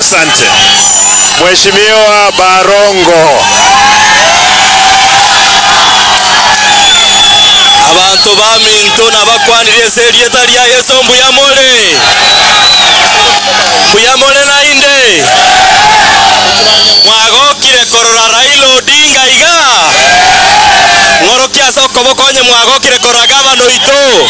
Asante Mheshimiwa Barongo. abantu baminto nabakwanire eserieta lya yesu mbuyamole mbuyamole nainde mwagokire korora raila odinga iga ng'oro kiasa okobokonye mwagokire korora gavana oito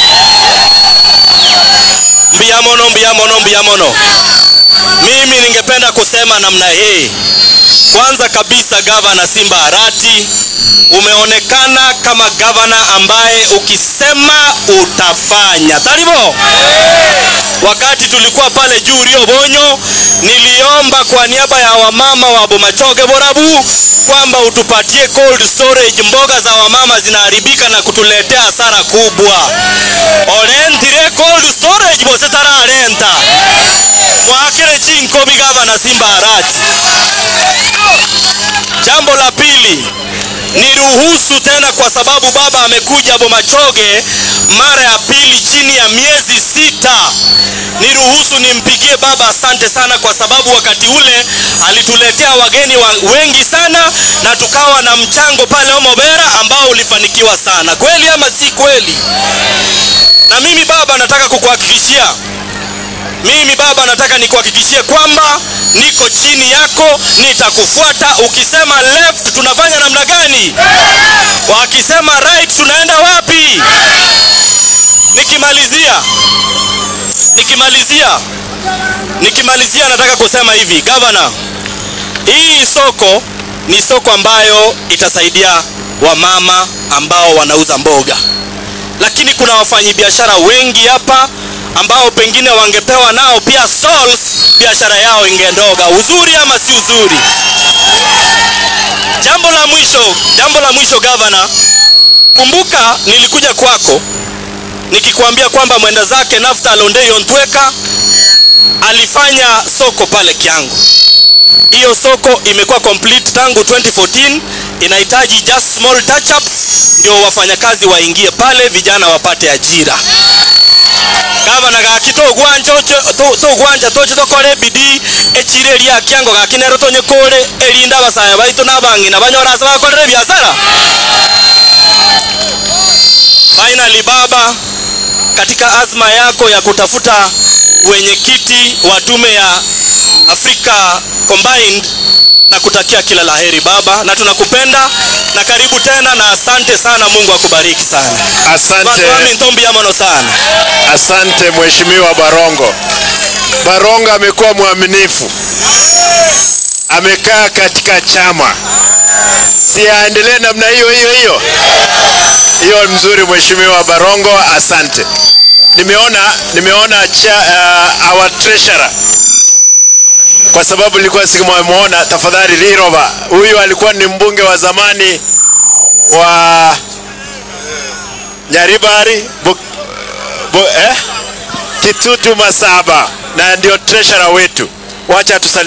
mbuya mono mbuya mono mbuya mono mimi ningependa kusema namna hii kwanza kabisa gavana simba arati umeonekana kama gavana ambaye ukisema utafanya taribo wakati tulikuwa pale juu Rio Bonyo niliomba kwa niaba ya wamama wa Bomachoge Borabu kwamba utupatie cold storage mboga za wamama zinaharibika na kutuletea hasara kubwa orentire cold storage bose tararenta mwakire chinkobi gavana Simba Arati Jambo la pili, niruhusu tena, kwa sababu baba amekuja Bomachoge mara ya pili chini ya miezi sita, niruhusu nimpigie baba asante sana, kwa sababu wakati ule alituletea wageni wa wengi sana na tukawa na mchango pale Omobera ambao ulifanikiwa sana. Kweli ama si kweli? Na mimi baba, nataka kukuhakikishia mimi baba, nataka nikuhakikishie kwamba niko chini yako, nitakufuata. Ukisema left tunafanya namna gani? Wakisema right tunaenda wapi? Nikimalizia, nikimalizia, nikimalizia, nataka kusema hivi, gavana, hii soko ni soko ambayo itasaidia wamama ambao wanauza mboga, lakini kuna wafanyabiashara wengi hapa ambao pengine wangepewa nao pia stalls, biashara yao ingendoga. Uzuri ama si uzuri? Jambo la mwisho, jambo la mwisho gavana, kumbuka nilikuja kwako nikikwambia kwamba mwenda zake Naftali Ondei Ontweka alifanya soko pale Kiangu. Hiyo soko imekuwa complete tangu 2014, inahitaji just small touch ups ndio wafanyakazi waingie pale, vijana wapate ajira gavana gaki togwanja togwanja toche tokore bidii echire ria kiango gaki nero tonye kore erinda abasaya baitu n'abangi nabanyora ase bakorere biashara finally baba katika azma yako ya kutafuta wenyekiti wa tume ya Afrika Combined na kutakia kila laheri baba, na tunakupenda na karibu tena, na asante sana. Mungu akubariki sana. Asante, Watu ntombi ya mono sana. asante Mheshimiwa Barongo. Barongo amekuwa mwaminifu, amekaa katika chama, si aendelee namna hiyo hiyo hiyo hiyo. Mzuri Mheshimiwa Barongo, asante. Nimeona nimeona cha, uh, our treasurer kwa sababu nilikuwa sikumwona. Tafadhali Liroba, huyu alikuwa ni mbunge wa zamani wa Nyaribari bu, bu, eh? Kitutu Masaba na ndio treasurer wetu. Wacha tusalimie